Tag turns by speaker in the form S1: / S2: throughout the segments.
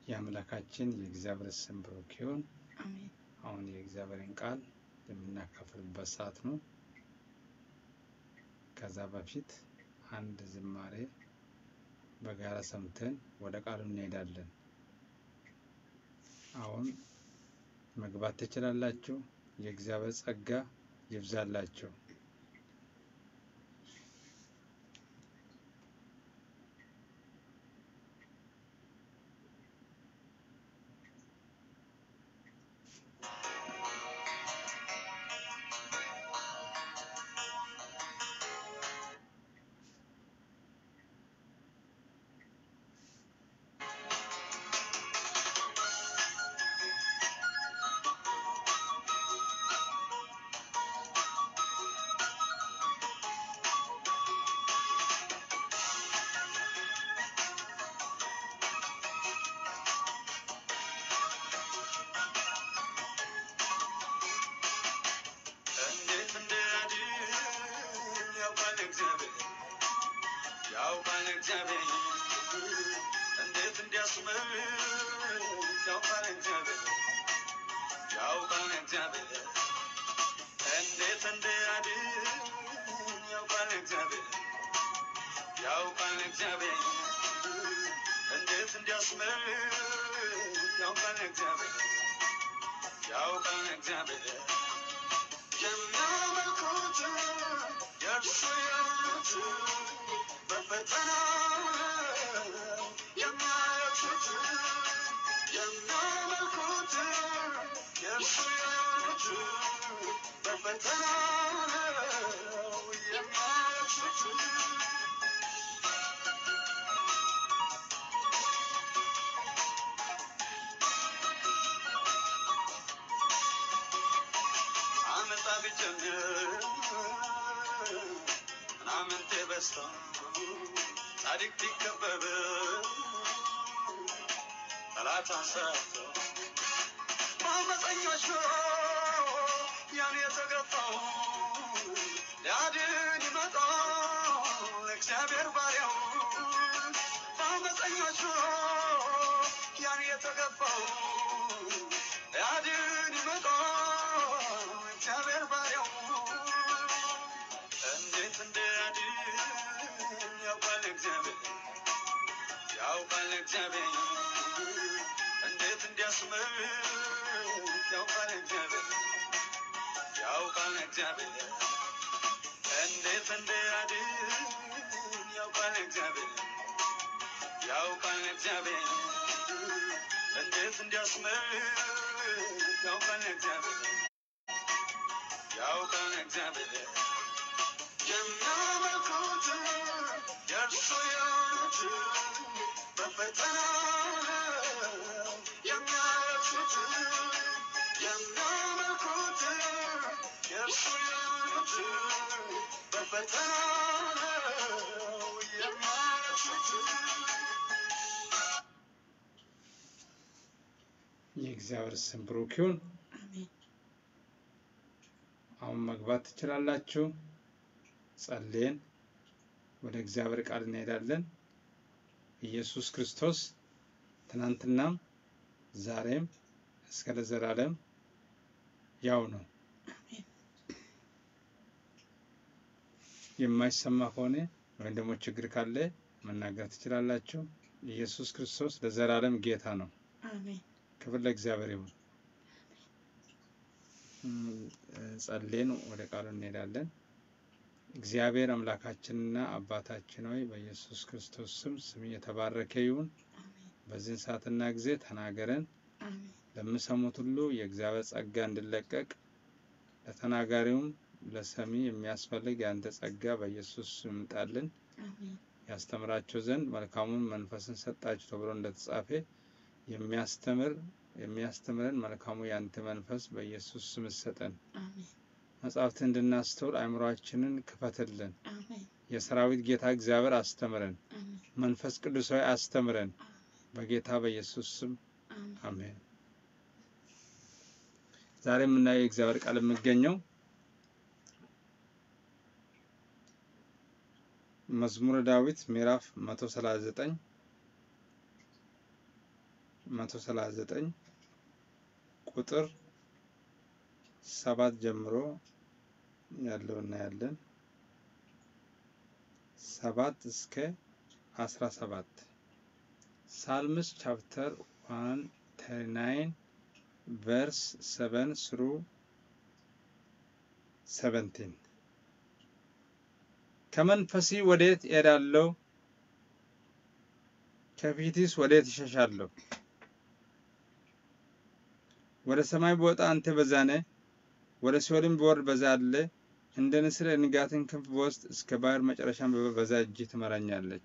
S1: የአምላካችን የእግዚአብሔር ስም ብሩክ ይሁን።
S2: አሜን።
S1: አሁን የእግዚአብሔርን ቃል የምናካፍልበት ሰዓት ነው። ከዛ በፊት አንድ ዝማሬ በጋራ ሰምተን ወደ ቃሉ እንሄዳለን። አሁን መግባት ትችላላችሁ። የእግዚአብሔር ጸጋ ይብዛላችሁ።
S3: እንዴት እንደያድን ያውቃል እግዚአብሔር ያውቃል እግዚአብሔር እንዴት እንዲያስምር ያውቃል እግዚአብሔር ያውቃል እግዚአብሔር እንዴት እንደያድን ያውቃል እግዚአብሔር ያውቃል እግዚአብሔር እንዴት እንዲያስምር ያውቃል እግዚአብሔር ያውቃል እግዚአብሔር የሚያመልኩት የእርሱ የሆኑት በፈተና የሚያለቅሱት የሚያመልኩት የእርሱ የሆኑት በፈተና የሚያለቅሱት አመጣ ቢጀምር ምናምንቴ በስቶ ጻድቅ ቢከበብ ጠላት አንሰራፍቶ በአመፀኞች ያን የተገፋው ሊያድን ይመጣል እግዚአብሔር ባሪያው በአመፀኞች ያን የተገፋው ሊያድን ይመጣል እግዚአብሔር ባሪያው እንዴት እንደያድን ያውቃል እግዚአብሔር ያውቃል እግዚአብሔር እንዴት እንዲያስምር ያውቃል እግዚአብሔር ያውቃል እግዚአብሔር እንዴት እንደያድን ያውቃል እግዚአብሔር ያውቃል እግዚአብሔር እንዴት እንዲያስምር ያውቃል እግዚአብሔር ያውቃል እግዚአብሔር የሚያመልኩት የእርሱ የሆኑት በፈተና የሚያለቅሱት የሚያመልኩት የእርሱ የሆኑት በፈተና የሚያለቅሱት
S1: የእግዚአብሔር ስም ብሩክ ይሁን።
S2: አሜን።
S1: አሁን መግባት ትችላላችሁ። ጸልየን ወደ እግዚአብሔር ቃል እንሄዳለን። ኢየሱስ ክርስቶስ ትናንትናም ዛሬም እስከ ለዘላለም ያው ነው።
S2: አሜን።
S1: የማይሰማ ከሆነ ወይም ደግሞ ችግር ካለ መናገር ትችላላችሁ። ኢየሱስ ክርስቶስ ለዘላለም ጌታ ነው።
S2: አሜን።
S1: ክብር ለእግዚአብሔር ይሁን። እም፣ ጸልየን ወደ ቃሉ እንሄዳለን። እግዚአብሔር አምላካችንና አባታችን ሆይ በኢየሱስ ክርስቶስ ስም ስም የተባረከ ይሁን።
S2: አሜን።
S1: በዚህን ሰዓትና ጊዜ ተናገረን።
S2: አሜን።
S1: ለሚሰሙት ሁሉ የእግዚአብሔር ጸጋ እንዲለቀቅ ለተናጋሪውም ለሰሚ የሚያስፈልግ የአንተ ጸጋ በኢየሱስ ስም ይምጣልን።
S2: አሜን።
S1: ያስተምራቸው ዘንድ መልካሙን መንፈስን ሰጣችሁ ተብሎ እንደተጻፈ የሚያስተምር የሚያስተምረን መልካሙ የአንተ መንፈስ በኢየሱስ ስም ሰጠን።
S2: አሜን።
S1: መጽሐፍትን እንድናስተውል አእምሯችንን ክፈትልን።
S2: አሜን።
S1: የሰራዊት ጌታ እግዚአብሔር አስተምረን።
S2: አሜን።
S1: መንፈስ ቅዱሳዊ አስተምረን። በጌታ በኢየሱስ ስም
S2: አሜን።
S1: አሜን። ዛሬ የምናየው የእግዚአብሔር ቃል የሚገኘው መዝሙረ ዳዊት ምዕራፍ 139 139 ቁጥር ሰባት ጀምሮ ያለው እናያለን። ሰባት እስከ አስራ ሰባት ሳልምስ ቻፕተር ዋን ተርናይን ቨርስ ሰቨን ስሩ ሰቨንቲን ከመንፈሲ ወዴት እሄዳለሁ? ከፊትስ ወዴት እሸሻለሁ? ወደ ሰማይ ብወጣ አንተ በዛ ነህ፣ ወደ ሲኦልም ብወርድ በዛ አለ። እንደ ንስር የንጋትን ክንፍ ብወስድ እስከ ባህር መጨረሻም በዛ እጅህ ትመራኛለች፣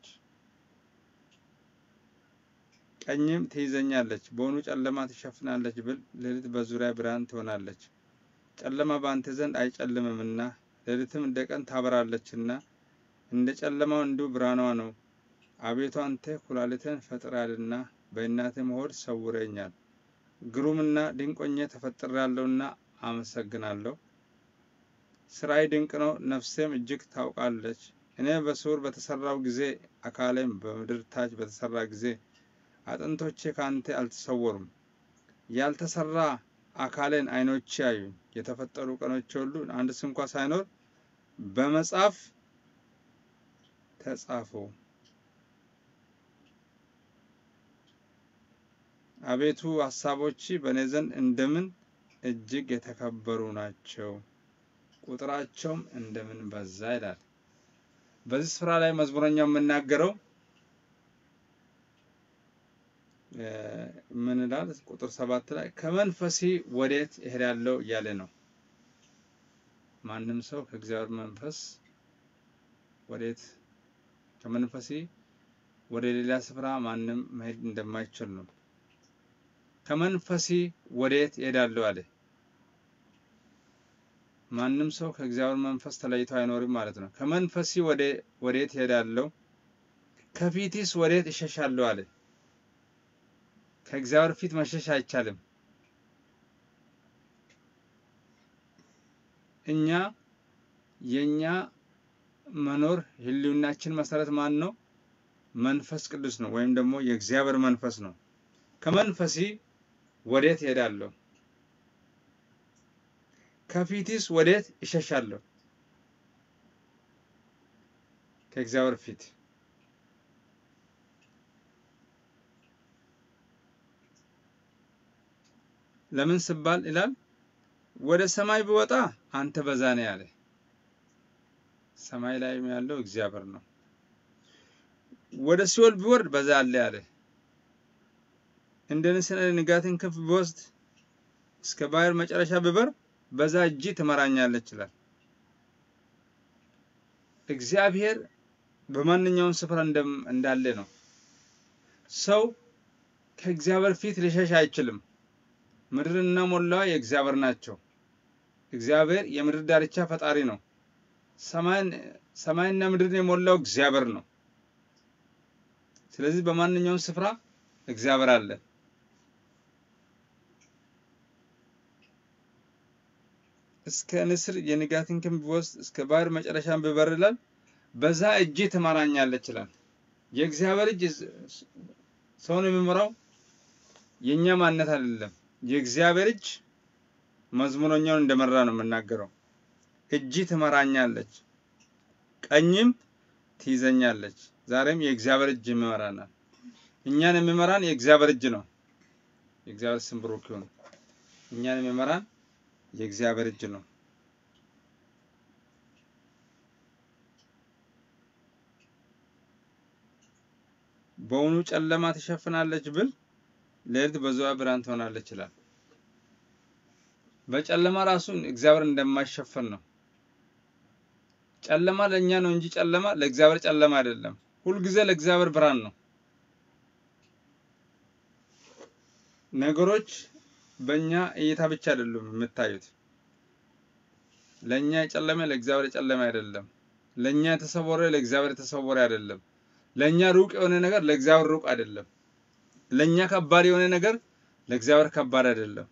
S1: ቀኝም ትይዘኛለች። በውኑ ጨለማ ትሸፍናለች ብል ሌሊት በዙሪያ ብርሃን ትሆናለች። ጨለማ በአንተ ዘንድ አይጨልምምና ሌሊትም እንደ ቀን ታበራለችና እንደ ጨለማው እንዲሁ ብርሃኗ ነው። አቤቱ አንተ ኩላሊትን ፈጥረሃልና በእናትህም ሆድ ሰውረኛል። ግሩምና ድንቅ ሆኜ ተፈጥሬአለሁና አመሰግናለሁ። ስራዬ ድንቅ ነው፣ ነፍሴም እጅግ ታውቃለች። እኔ በስውር በተሰራው ጊዜ አካሌም በምድር ታች በተሰራ ጊዜ አጥንቶቼ ከአንተ አልተሰወሩም። ያልተሰራ አካሌን ዓይኖቼ ያዩኝ። የተፈጠሩ ቀኖቼ ሁሉ አንድ ስንኳ ሳይኖር በመጽሐፍ ተጻፉ። አቤቱ ሀሳቦች በእኔ ዘንድ እንደምን እጅግ የተከበሩ ናቸው፣ ቁጥራቸውም እንደምን በዛ ይላል። በዚህ ስፍራ ላይ መዝሙረኛው የምናገረው ምን ይላል? ቁጥር ሰባት ላይ ከመንፈሴ ወዴት እሄዳለሁ እያለ ነው። ማንም ሰው ከእግዚአብሔር መንፈስ ወዴት ከመንፈሴ ወደ ሌላ ስፍራ ማንም መሄድ እንደማይችል ነው። ከመንፈሴ ወዴት እሄዳለሁ አለ። ማንም ሰው ከእግዚአብሔር መንፈስ ተለይቶ አይኖርም ማለት ነው። ከመንፈሴ ወዴት እሄዳለሁ? ከፊትስ ወዴት እሸሻለሁ አለ። ከእግዚአብሔር ፊት መሸሽ አይቻልም። እኛ የኛ መኖር ህልውናችን መሰረት ማን ነው? መንፈስ ቅዱስ ነው፣ ወይም ደግሞ የእግዚአብሔር መንፈስ ነው። ከመንፈሴ ወዴት እሄዳለሁ? ከፊትስ ወዴት እሸሻለሁ? ከእግዚአብሔር ፊት ለምን ስባል ይላል ወደ ሰማይ ብወጣ አንተ በዛ ነህ ያለ። ሰማይ ላይ ያለው እግዚአብሔር ነው። ወደ ሲኦል ቢወርድ በዛ አለ ያለ። እንደ ንስር ንጋትን ክንፍ ቢወስድ እስከ ባህር መጨረሻ ብበር በዛ እጅ ትመራኛለች ይላል። እግዚአብሔር በማንኛውም ስፍራ እንዳለ ነው። ሰው ከእግዚአብሔር ፊት ሊሸሽ አይችልም። ምድርና ሞላዋ የእግዚአብሔር ናቸው። እግዚአብሔር የምድር ዳርቻ ፈጣሪ ነው። ሰማይና ምድርን የሞላው እግዚአብሔር ነው። ስለዚህ በማንኛውም ስፍራ እግዚአብሔር አለ። እስከ ንስር የንጋትን ክንፍ ቢወስድ እስከ ባህር መጨረሻን ብበር ይላል በዛ እጅ ትመራኛለች ይላል። የእግዚአብሔር እጅ ሰውን የሚመራው የእኛ ማንነት አይደለም። የእግዚአብሔር እጅ መዝሙረኛውን እንደመራ ነው የምናገረው። እጅ ትመራኛለች፣ ቀኝም ትይዘኛለች። ዛሬም የእግዚአብሔር እጅ ይመራናል። እኛን የሚመራን የእግዚአብሔር እጅ ነው። የእግዚአብሔር ስም ብሩክ ይሁን። እኛን የሚመራን የእግዚአብሔር እጅ ነው። በውኑ ጨለማ ትሸፍናለች ብል ሌሊት በዙሪያ ብርሃን ትሆናለች ይላል። በጨለማ ራሱን እግዚአብሔር እንደማይሸፈን ነው። ጨለማ ለእኛ ነው እንጂ ጨለማ ለእግዚአብሔር ጨለማ አይደለም። ሁልጊዜ ለእግዚአብሔር ብርሃን ነው። ነገሮች በእኛ እይታ ብቻ አይደሉም የምታዩት። ለእኛ የጨለመ ለእግዚአብሔር የጨለመ አይደለም። ለእኛ የተሰወረ ለእግዚአብሔር የተሰወረ አይደለም። ለእኛ ሩቅ የሆነ ነገር ለእግዚአብሔር ሩቅ አይደለም። ለእኛ ከባድ የሆነ ነገር ለእግዚአብሔር ከባድ አይደለም።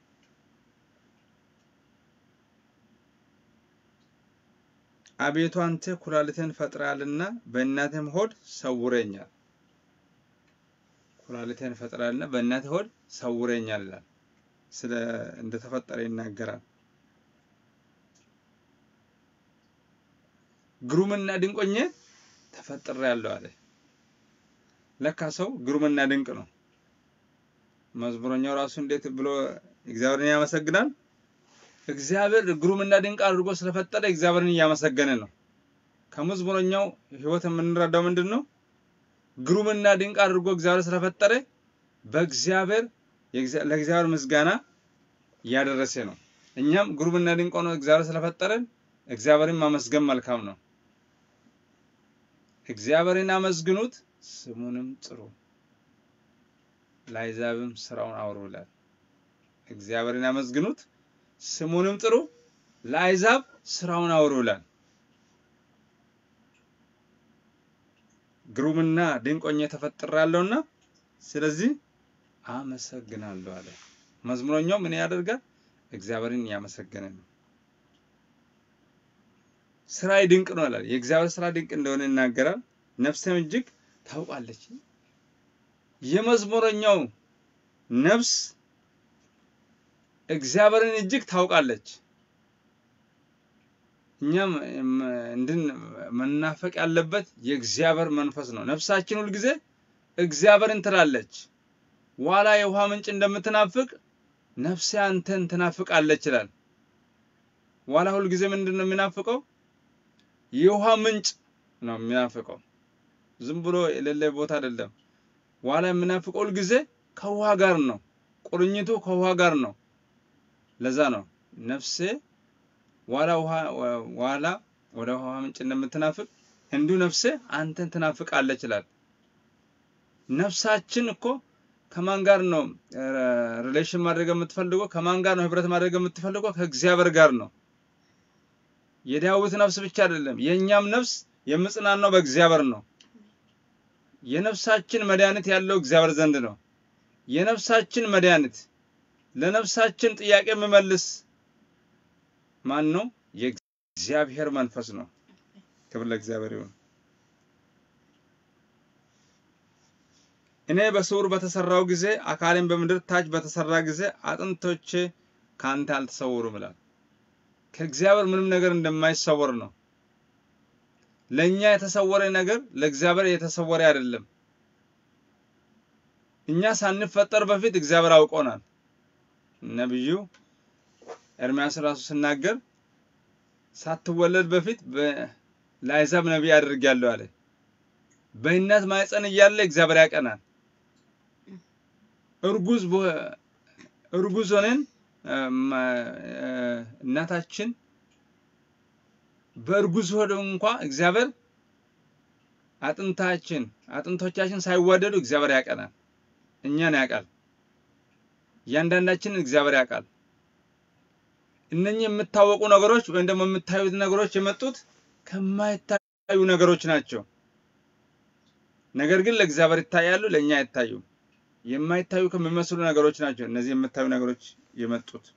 S1: አቤቱ አንተ ኩላሊትን ፈጥረሃልና በእናትህም ሆድ ሰውረኛል። ኩላሊቴን ፈጥራልና በእናቴ ሆድ ሰውረኛል ይላል። ስለ እንደተፈጠረ ይናገራል። ግሩምና ድንቆኜ ተፈጥሬያለሁ አለ። ለካ ሰው ግሩምና ድንቅ ነው። መዝሙረኛው ራሱ እንዴት ብሎ እግዚአብሔርን ያመሰግናል? እግዚአብሔር ግሩምና ድንቅ አድርጎ ስለፈጠረ እግዚአብሔርን እያመሰገነ ነው። ከመዝሙረኛው ሕይወት የምንረዳው ምንድን ነው? ግሩምና ድንቅ አድርጎ እግዚአብሔር ስለፈጠረ በእግዚአብሔር የእግዚአ- ለእግዚአብሔር ምስጋና እያደረሰ ነው። እኛም ግሩምና ድንቅ ሆኖ እግዚአብሔር ስለፈጠረን እግዚአብሔርን ማመስገን መልካም ነው። እግዚአብሔርን አመስግኑት ስሙንም ጥሩ ለአሕዛብም ስራውን አውሩ ይላል። እግዚአብሔርን አመስግኑት ስሙንም ጥሩ ለአሕዛብ ስራውን አውሩ ይላል። ግሩምና ድንቅ ሆኜ ተፈጥሬያለሁና ስለዚህ አመሰግናለሁ አለ። መዝሙረኛው ምን ያደርጋል? እግዚአብሔርን እያመሰገነ ነው። ስራዬ ድንቅ ነው ይላል። የእግዚአብሔር ስራ ድንቅ እንደሆነ ይናገራል። ነፍሴም እጅግ ታውቃለች። የመዝሙረኛው ነፍስ እግዚአብሔርን እጅግ ታውቃለች። እኛም እም- እንድን መናፈቅ ያለበት የእግዚአብሔር መንፈስ ነው። ነፍሳችን ሁልጊዜ እግዚአብሔርን ትላለች። ዋላ የውሃ ምንጭ እንደምትናፍቅ ነፍሴ አንተን ትናፍቃለች ይላል። ዋላ ሁልጊዜ ምንድን ነው የሚናፍቀው? የውሃ ምንጭ ነው የሚናፍቀው። ዝም ብሎ የሌለ ቦታ አይደለም። ዋላ የሚናፍቀው ሁልጊዜ ከውሃ ጋር ነው። ቁርኝቱ ከውሃ ጋር ነው። ለዛ ነው ነፍሴ ዋላ ውሃ ዋላ ወደ ውሃ ምንጭ እንደምትናፍቅ እንዲሁ ነፍሴ አንተን ትናፍቃለች ይላል። ነፍሳችን እኮ ከማን ጋር ነው ሪሌሽን ማድረግ የምትፈልገው? ከማን ጋር ነው ህብረት ማድረግ የምትፈልገው? ከእግዚአብሔር ጋር ነው። የዳዊት ነፍስ ብቻ አይደለም፣ የእኛም ነፍስ የምጽናናው በእግዚአብሔር ነው። የነፍሳችን መድኃኒት ያለው እግዚአብሔር ዘንድ ነው። የነፍሳችን መድኃኒት ለነፍሳችን ጥያቄ የሚመልስ ማን ነው? የእግዚአብሔር መንፈስ ነው። ክብር ለእግዚአብሔር ይሁን። እኔ በስውር በተሰራው ጊዜ አካሌን በምድር ታች በተሰራ ጊዜ አጥንቶቼ ከአንተ አልተሰወሩም ይላል። ከእግዚአብሔር ምንም ነገር እንደማይሰወር ነው። ለእኛ የተሰወረ ነገር ለእግዚአብሔር የተሰወረ አይደለም። እኛ ሳንፈጠር በፊት እግዚአብሔር አውቆናል። ነቢዩ ኤርምያስ ራሱ ሲናገር ሳትወለድ በፊት ለአሕዛብ ነቢይ አድርጌያለሁ አለ። በእናት ማኅፀን እያለ እግዚአብሔር ያቀናል። እርጉዝ እርጉዝ ሆነን እናታችን በእርጉዝ ሆድ እንኳ እግዚአብሔር አጥንታችን አጥንቶቻችን ሳይዋደዱ እግዚአብሔር ያቀናል። እኛን ያውቃል። እያንዳንዳችንን እግዚአብሔር ያውቃል። እነኚህ የምታወቁ ነገሮች ወይም ደግሞ የምታዩት ነገሮች የመጡት ከማይታዩ ነገሮች ናቸው። ነገር ግን ለእግዚአብሔር ይታያሉ፣ ለእኛ አይታዩም። የማይታዩ ከሚመስሉ ነገሮች ናቸው እነዚህ የምታዩ ነገሮች የመጡት።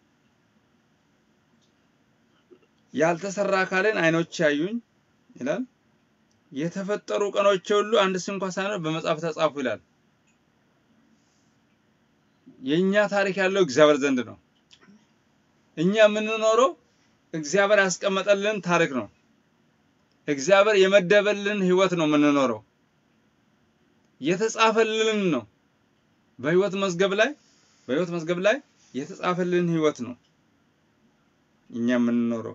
S1: ያልተሰራ አካልን ዓይኖች ያዩኝ ይላል። የተፈጠሩ ቀኖች ሁሉ አንድስ እንኳ ሳይኖር በመጽሐፍ ተጻፉ ይላል። የእኛ ታሪክ ያለው እግዚአብሔር ዘንድ ነው። እኛ የምንኖረው እግዚአብሔር ያስቀመጠልን ታሪክ ነው። እግዚአብሔር የመደበልን ህይወት ነው የምንኖረው። የተጻፈልን ነው። በህይወት መዝገብ ላይ በህይወት መዝገብ ላይ የተጻፈልን ህይወት ነው እኛ የምንኖረው።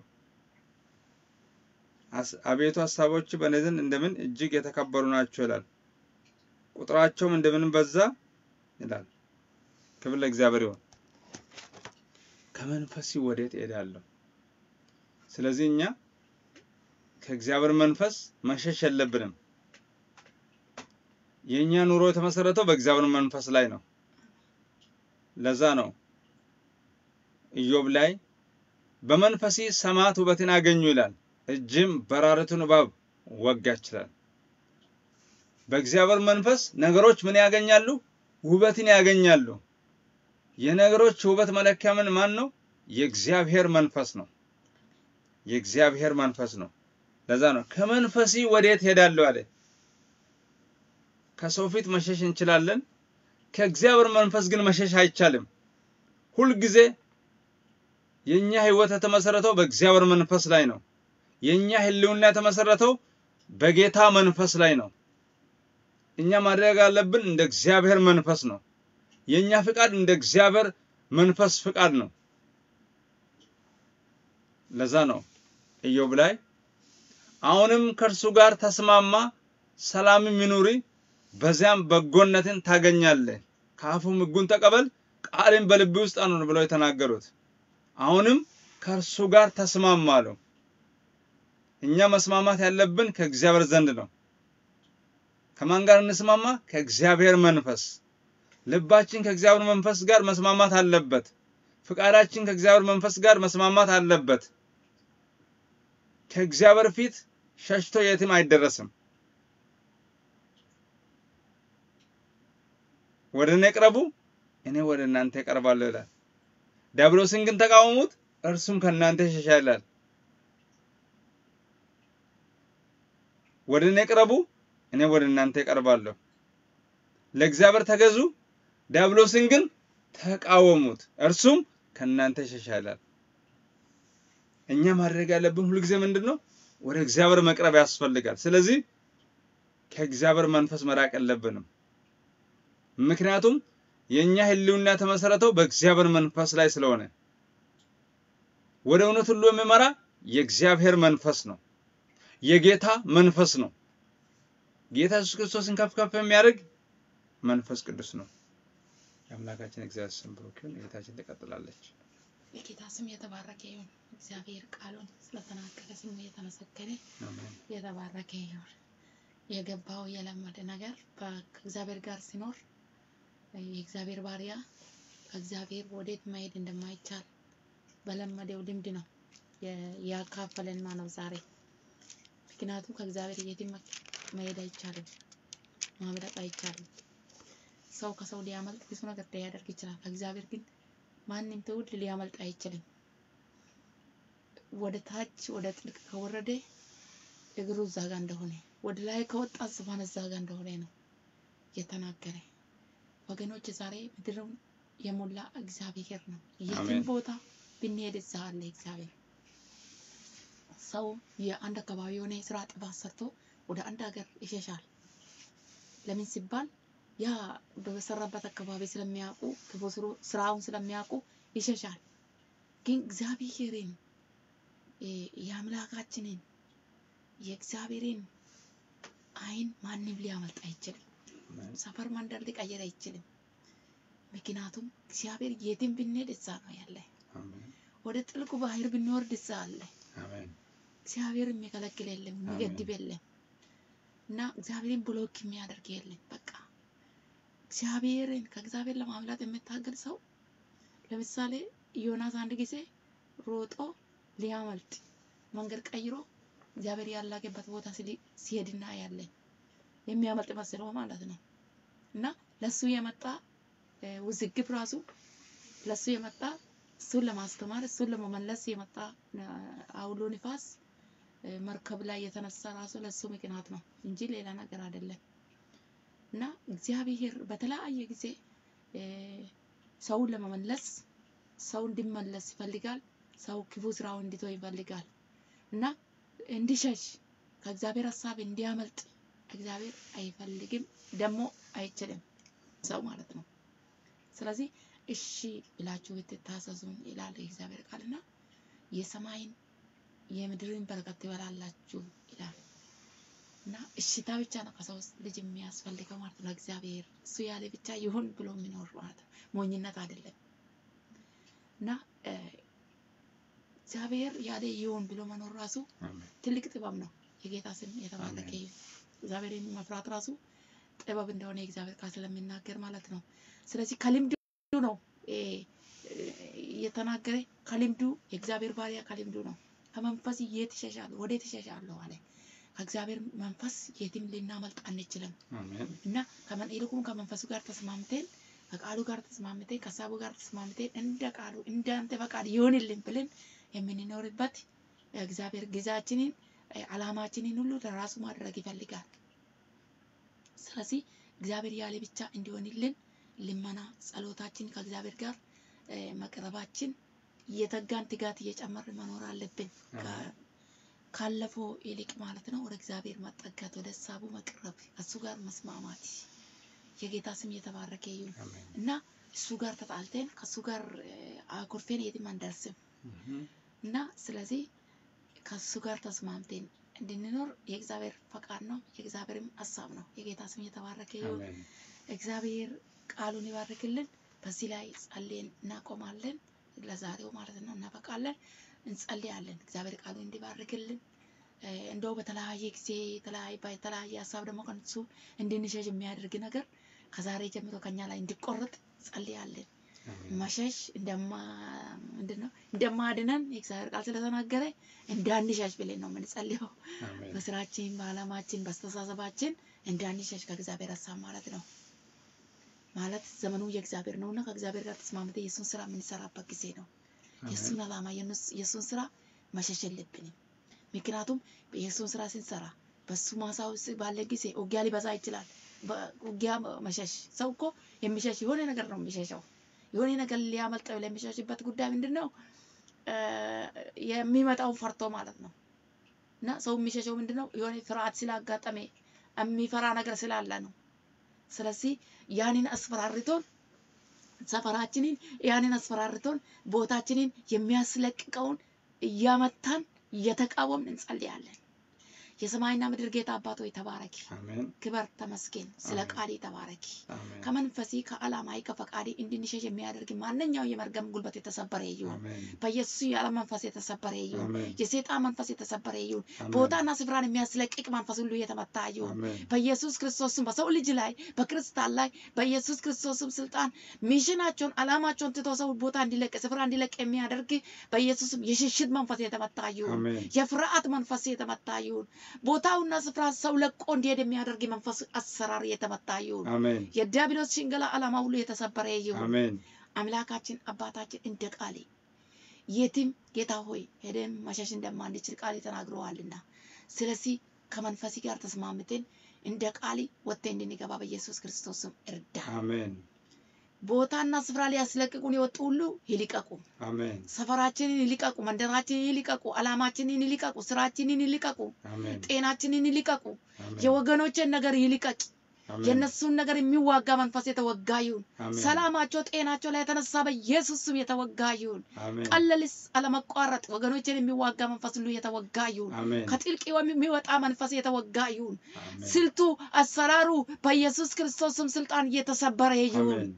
S1: አቤቱ ሀሳቦች በእኔ ዘንድ እንደምን እጅግ የተከበሩ ናቸው ይላል። ቁጥራቸውም እንደምን በዛ ይላል። ክብር ለእግዚአብሔር ይሁን። ከመንፈስ ወዴት እሄዳለሁ? ስለዚህ እኛ ከእግዚአብሔር መንፈስ መሸሽ የለብንም። የእኛ ኑሮ የተመሰረተው በእግዚአብሔር መንፈስ ላይ ነው። ለዛ ነው ኢዮብ ላይ በመንፈሴ ሰማዕት ውበትን አገኙ ይላል፣ እጅም በራሪቱን እባብ ወጋች ይላል። በእግዚአብሔር መንፈስ ነገሮች ምን ያገኛሉ? ውበትን ያገኛሉ። የነገሮች ውበት መለኪያ ምን ማን ነው? የእግዚአብሔር መንፈስ ነው። የእግዚአብሔር መንፈስ ነው። ለዛ ነው ከመንፈሲ ወዴት ሄዳለሁ አለ። ከሰው ፊት መሸሽ እንችላለን። ከእግዚአብሔር መንፈስ ግን መሸሽ አይቻልም። ሁልጊዜ የእኛ ህይወት የተመሰረተው በእግዚአብሔር መንፈስ ላይ ነው። የእኛ ህልውና የተመሰረተው በጌታ መንፈስ ላይ ነው። እኛ ማድረግ ያለብን እንደ እግዚአብሔር መንፈስ ነው። የእኛ ፍቃድ እንደ እግዚአብሔር መንፈስ ፍቃድ ነው። ለዛ ነው ኢዮብ ላይ አሁንም ከእርሱ ጋር ተስማማ፣ ሰላምም ይኑሪ፣ በዚያም በጎነትን ታገኛለህ፣ ከአፉም ሕጉን ተቀበል፣ ቃልን በልብ ውስጥ አኑር ብለው የተናገሩት። አሁንም ከእርሱ ጋር ተስማማ አለው። እኛ መስማማት ያለብን ከእግዚአብሔር ዘንድ ነው። ከማን ጋር እንስማማ? ከእግዚአብሔር መንፈስ። ልባችን ከእግዚአብሔር መንፈስ ጋር መስማማት አለበት። ፍቃዳችን ከእግዚአብሔር መንፈስ ጋር መስማማት አለበት። ከእግዚአብሔር ፊት ሸሽቶ የትም አይደረስም። ወደ እኔ ቅረቡ፣ እኔ ወደ እናንተ እቀርባለሁ ይላል። ዲያብሎስን ግን ተቃወሙት፣ እርሱም ከእናንተ ይሸሻል ይላል። ወደ እኔ ቅረቡ፣ እኔ ወደ እናንተ እቀርባለሁ። ለእግዚአብሔር ተገዙ፣ ዲያብሎስን ግን ተቃወሙት፣ እርሱም ከእናንተ ይሸሻል ይላል። እኛ ማድረግ ያለብን ሁልጊዜ ምንድን ነው? ወደ እግዚአብሔር መቅረብ ያስፈልጋል። ስለዚህ ከእግዚአብሔር መንፈስ መራቅ የለብንም። ምክንያቱም የእኛ ህልውና የተመሰረተው በእግዚአብሔር መንፈስ ላይ ስለሆነ ወደ እውነት ሁሉ የሚመራ የእግዚአብሔር መንፈስ ነው። የጌታ መንፈስ ነው። ጌታ ኢየሱስ ክርስቶስን ከፍ ከፍ የሚያደርግ መንፈስ ቅዱስ ነው። የአምላካችን እግዚአብሔር ስም ብሩክ ይሁን። ጌታችን ትቀጥላለች።
S2: የጌታ ስም የተባረከ ይሁን። እግዚአብሔር ቃሉን ስለተናገረ ስሙ የተመሰገነ
S1: አሜን።
S2: የተባረከ ይሁን። የገባው የለመደ ነገር በ- ከእግዚአብሔር ጋር ሲኖር የእግዚአብሔር ባሪያ ከእግዚአብሔር ወዴት መሄድ እንደማይቻል በለመደው ልምድ ነው የ- ያካፈለን ነው ዛሬ። ምክንያቱም ከእግዚአብሔር የትም መ- መሄድ አይቻልም፣ ማምለጥ አይቻልም። ሰው ከሰው ሊያመልጥ ብዙ ነገር ሊያደርግ ይችላል። ከእግዚአብሔር ግን ማንም ትውልድ ሊያመልጥ አይችልም። ወደ ታች ወደ ጥልቅ ከወረደ እግሩ እዛ ጋ እንደሆነ ወደ ላይ ከወጣ ዝባን እዛ ጋ እንደሆነ ነው የተናገረ። ወገኖች ዛሬ ምድርን የሞላ እግዚአብሔር ነው። የትም
S1: አሜን።
S2: ቦታ ብንሄድ እዛ አለ እግዚአብሔር። ሰው የአንድ አካባቢ የሆነ የስራ ጥፋት ሰርቶ ወደ አንድ ሀገር ይሸሻል። ለምን ሲባል ያ በሰራበት አካባቢ ስለሚያውቁ ክፉ ስሩ- ስራውን ስለሚያውቁ ይሸሻል። ግን እግዚአብሔርን የ- የአምላካችንን የእግዚአብሔርን ዓይን ማንም ሊያመልጥ አይችልም።
S1: አሜን።
S2: ሰፈር መንደር ሊቀየር አይችልም። ምክንያቱም እግዚአብሔር የትም ብንሄድ እዛ ነው ያለ።
S1: አሜን።
S2: ወደ ጥልቁ ባህር ብንወርድ እዛ አለ።
S1: አሜን።
S2: እግዚአብሔር የሚከለክል የለም፣ የሚገድብ የለም እና እግዚአብሔርን ብሎክ የሚያደርግ የለም። በቃ እግዚአብሔርን ከእግዚአብሔር ለማምለጥ የምታገል ሰው ለምሳሌ ዮናስ አንድ ጊዜ ሮጦ ሊያመልጥ መንገድ ቀይሮ እግዚአብሔር ያላገበት ቦታ ሲሊ- ሲሄድና ያለን የሚያመልጥ መስሎ ማለት ነው እና ለሱ የመጣ እ፣ ውዝግብ ራሱ ለሱ የመጣ እሱን ለማስተማር እሱን ለመመለስ የመጣ እ፣ አውሎ ንፋስ እ፣ መርከብ ላይ የተነሳ ራሱ ለሱ ምክንያት ነው እንጂ ሌላ ነገር አይደለም። እና እግዚአብሔር በተለያየ ጊዜ እ፣ ሰውን ለመመለስ ሰው እንዲመለስ ይፈልጋል። ሰው ክፉ ስራውን እንዲተው ይፈልጋል እና እንዲሸሽ ከእግዚአብሔር ሀሳብ እንዲያመልጥ እግዚአብሔር አይፈልግም፣ ደግሞ አይችልም ሰው ማለት ነው። ስለዚህ እሺ ብላችሁ ብትታዘዙን ይላል የእግዚአብሔር ቃልና የሰማይን የምድርን በረከት ትበላላችሁ ይላል እና እሽታ ብቻ ነው ከሰው ልጅ የሚያስፈልገው ማለት ነው። እግዚአብሔር እሱ ያለ ብቻ ይሁን ብሎ የሚኖር ማለት ነው። ሞኝነት አይደለም እና እ፣ እግዚአብሔር ያለ ይሁን ብሎ መኖር ራሱ
S1: አሜን።
S2: ትልቅ ጥበብ ነው። የጌታ ስም የተባረከ
S1: አሜን።
S2: ይሁን። እግዚአብሔርን መፍራት ራሱ ጥበብ እንደሆነ የእግዚአብሔር ቃል ስለሚናገር ማለት ነው። ስለዚህ ከልምዱ ነው እ፣ እ፣ እየተናገረ ከልምዱ የእግዚአብሔር ባሪያ ከልምዱ ነው። ከመንፈስ የት እሸሻለሁ ወዴት እሸሻለሁ አለ። ከእግዚአብሔር መንፈስ የትም ልናመልጥ አንችልም
S1: አሜን።
S2: እና ከመን ይልቁም ከመንፈሱ ጋር ተስማምተን ከቃሉ ጋር ተስማምተን ከሀሳቡ ጋር ተስማምተን እንደ ቃሉ እንደ አንተ ፈቃድ ይሆንልን ብለን የምንኖርበት እግዚአብሔር ጊዜያችንን እ፣ ዓላማችንን ሁሉ ለራሱ ማድረግ ይፈልጋል። ስለዚህ እግዚአብሔር ያለ ብቻ እንዲሆንልን ልመና ጸሎታችን ከእግዚአብሔር ጋር እ፣ መቅረባችን እየተጋን ትጋት እየጨመርን መኖር አለብን። ከ- ካለፈው ይልቅ ማለት ነው። ወደ እግዚአብሔር መጠጋት፣ ወደ ሀሳቡ መቅረብ፣ ከእሱ ጋር መስማማት። የጌታ ስም እየተባረከ ይሁን
S1: አሜን።
S2: እና እሱ ጋር ተጣልተን ከእሱ ጋር እ፣ አኩርፌን የትም አንደርስም
S1: እህም።
S2: እና ስለዚህ ከእሱ ጋር ተስማምተን እንድንኖር የእግዚአብሔር ፈቃድ ነው፣ የእግዚአብሔርም ሀሳብ ነው። የጌታ ስም እየተባረከ ይሁን።
S1: አሜን።
S2: እግዚአብሔር ቃሉን ይባርክልን። በዚህ ላይ ጸልየን እናቆማለን። ለዛሬው ማለት ነው እናበቃለን፣ እንጸልያለን። እግዚአብሔር ቃሉን እንዲባርክልን እ፣ እንደው በተለያየ ጊዜ የተለያየ በተለያየ ሀሳብ ደግሞ ከእሱ እንድንሸሽ የሚያደርግ ነገር ከዛሬ ጀምሮ ከኛ ላይ እንዲቆረጥ ጸልያለን።
S1: አሜን።
S2: መሸሽ እንደማ ምንድን ነው እንደማድነን የእግዚአብሔር ቃል ስለተናገረ እንዳንሸሽ ብለን ነው የምንጸልየው።
S1: አሜን።
S2: በስራችን፣ በዓላማችን፣ በአስተሳሰባችን እንዳንሸሽ ከእግዚአብሔር ሀሳብ ማለት ነው። ማለት ዘመኑ የእግዚአብሔር ነውና ከእግዚአብሔር ጋር ተስማምተ የእሱን ስራ የምንሰራበት ጊዜ ነው። የእሱን ዓላማ የእነሱ- የእሱን ስራ መሸሽ የለብንም። ምክንያቱም የእሱን ስራ ስንሰራ በሱ ማሳ ውስጥ ባለ ጊዜ ውጊያ ሊበዛ ይችላል። በ- ውጊያ መሸሽ ሰው እኮ የሚሸሽ የሆነ ነገር ነው የሚሸሸው። የሆነ ነገር ሊያመልጠው ለሚሸሽበት ጉዳይ ምንድን ነው? እ፣ የሚመጣውን ፈርቶ ማለት ነው። እና ሰው የሚሸሸው ምንድን ነው? የሆነ ፍርሃት ስላጋጠመ የሚፈራ ነገር ስላለ ነው። ስለዚህ ያንን አስፈራርቶን ሰፈራችንን ያንን አስፈራርቶን ቦታችንን የሚያስለቅቀውን እያመታን እየተቃወምን እንጸልያለን። የሰማይና ምድር ጌታ አባት ሆይ ተባረኪ፣
S1: አሜን።
S2: ክበር፣ ተመስገን። ስለ
S1: አሜን።
S2: ቃሌ ተባረኪ።
S1: አሜን።
S2: ከመንፈሴ ከዓላማዬ ከፈቃዴ እንድንሸሽ የሚያደርግ ማንኛው የመርገም ጉልበት የተሰበረ ይሁን።
S1: አሜን።
S2: በኢየሱስ ያለ መንፈስ የተሰበረ ይሁን።
S1: አሜን።
S2: የሰይጣን መንፈስ የተሰበረ ይሁን።
S1: አሜን።
S2: ቦታና ስፍራን የሚያስለቅቅ መንፈስ ሁሉ የተመታ ይሁን።
S1: አሜን።
S2: በኢየሱስ ክርስቶስም በሰው ልጅ ላይ በክርስቲያን ላይ በኢየሱስ ክርስቶስም ስልጣን ሚሽናቸውን አላማቸውን ትቶ ሰው ቦታ እንዲለቅ ስፍራ እንዲለቅ የሚያደርግ በኢየሱስም የሽሽት መንፈስ የተመታ ይሁን።
S1: አሜን።
S2: የፍርሃት መንፈስ የተመታ ይሁን። ቦታውና ስፍራ ሰው ለቆ እንዲሄድ የሚያደርግ መንፈስ አሰራር የተመታ ይሁን።
S1: አሜን።
S2: የዲያብሎስ ሽንገላ ዓላማ ሁሉ የተሰበረ ይሁን።
S1: አሜን።
S2: አምላካችን አባታችን እንደ ቃሌ የትም ጌታ ሆይ ሄደን መሸሽ እንደማንችል ቃል ተናግረዋልና፣ ስለዚህ ከመንፈስ ጋር ተስማምተን እንደ ቃሌ ወጥተን እንድንገባ በኢየሱስ ክርስቶስም እርዳ።
S1: አሜን።
S2: ቦታና ስፍራ ሊያስለቅቁን የወጡ ሁሉ ይልቀቁ።
S1: አሜን።
S2: ሰፈራችንን ይልቀቁ። መንደራችንን ይልቀቁ። ዓላማችንን ይልቀቁ። ስራችንን ይልቀቁ።
S1: አሜን።
S2: ጤናችንን ይልቀቁ።
S1: አሜን።
S2: የወገኖችን ነገር ይልቀቅ።
S1: አሜን።
S2: የእነሱን ነገር የሚዋጋ መንፈስ የተወጋ ይሁን።
S1: አሜን።
S2: ሰላማቸው፣ ጤናቸው ላይ የተነሳ በኢየሱስ ስም የተወጋ ይሁን።
S1: አሜን።
S2: ቀለልስ አለመቋረጥ ወገኖችን የሚዋጋ መንፈስ ሁሉ የተወጋ ይሁን።
S1: አሜን።
S2: ከጥልቅ የሚወጣ መንፈስ የተወጋ ይሁን።
S1: አሜን።
S2: ስልቱ፣ አሰራሩ በኢየሱስ ክርስቶስ ስም ስልጣን እየተሰበረ ይሁን።
S1: አሜን።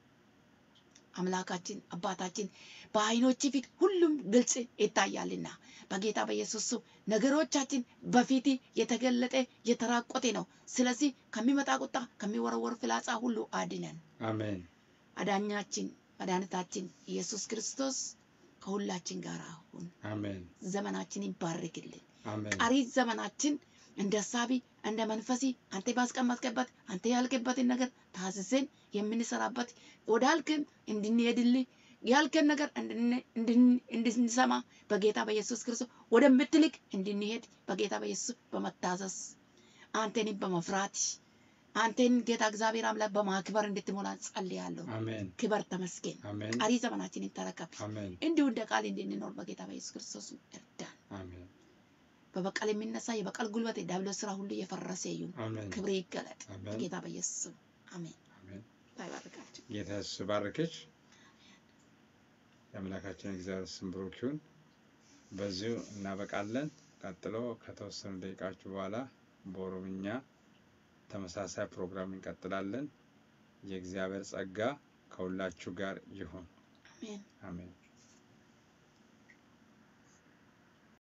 S2: አምላካችን አባታችን በዓይኖች ፊት ሁሉም ግልጽ ይታያልና በጌታ በኢየሱስ ስም ነገሮቻችን በፊት የተገለጠ የተራቆተ ነው። ስለዚህ ከሚመጣ ቁጣ ከሚወረወር ፍላጻ ሁሉ አድነን።
S1: አሜን።
S2: አዳኛችን መድኃኒታችን ኢየሱስ ክርስቶስ ከሁላችን ጋር አሁን
S1: አሜን።
S2: ዘመናችን ይባርክልን።
S1: አሜን።
S2: ቀሪ ዘመናችን እንደ ሳቢ እንደ መንፈሲ አንተ ባስቀመጥክበት አንተ ያልክበትን ነገር ታዝዘን የምንሰራበት ወዳልክም እንድንሄድልህ ያልከን ነገር እንድን- እንድን- እንድንሰማ በጌታ በኢየሱስ ክርስቶስ ወደምትልክ እንድንሄድ በጌታ በኢየሱስ በመታዘዝ አንተን በመፍራት አንተን ጌታ እግዚአብሔር አምላክ በማክበር እንድትሞላ ጸልያለሁ።
S1: አሜን።
S2: ክበር ተመስገን።
S1: አሜን።
S2: ቀሪ ዘመናችንን ተረከብ።
S1: አሜን።
S2: እንዲሁ እንደ ቃል እንድንኖር በጌታ በኢየሱስ ክርስቶስ እርዳን።
S1: አሜን።
S2: በበቀል የሚነሳ የበቀል ጉልበት የዲያብሎስ ስራ ሁሉ የፈረሰ ይሁን።
S1: አሜን።
S2: ክብር ይገለጥ
S1: አሜን።
S2: በጌታ በኢየሱስ ስም አሜን።
S1: አሜን።
S2: ባይባርካቸው
S1: ጌታ ኢየሱስ ባረከች። የአምላካችን እግዚአብሔር ስም ብሩክ ይሁን። በዚሁ እናበቃለን። ቀጥሎ ከተወሰኑ ደቂቃዎች በኋላ በኦሮምኛ ተመሳሳይ ፕሮግራም እንቀጥላለን። የእግዚአብሔር ጸጋ ከሁላችሁ ጋር ይሁን።
S2: አሜን።
S1: አሜን።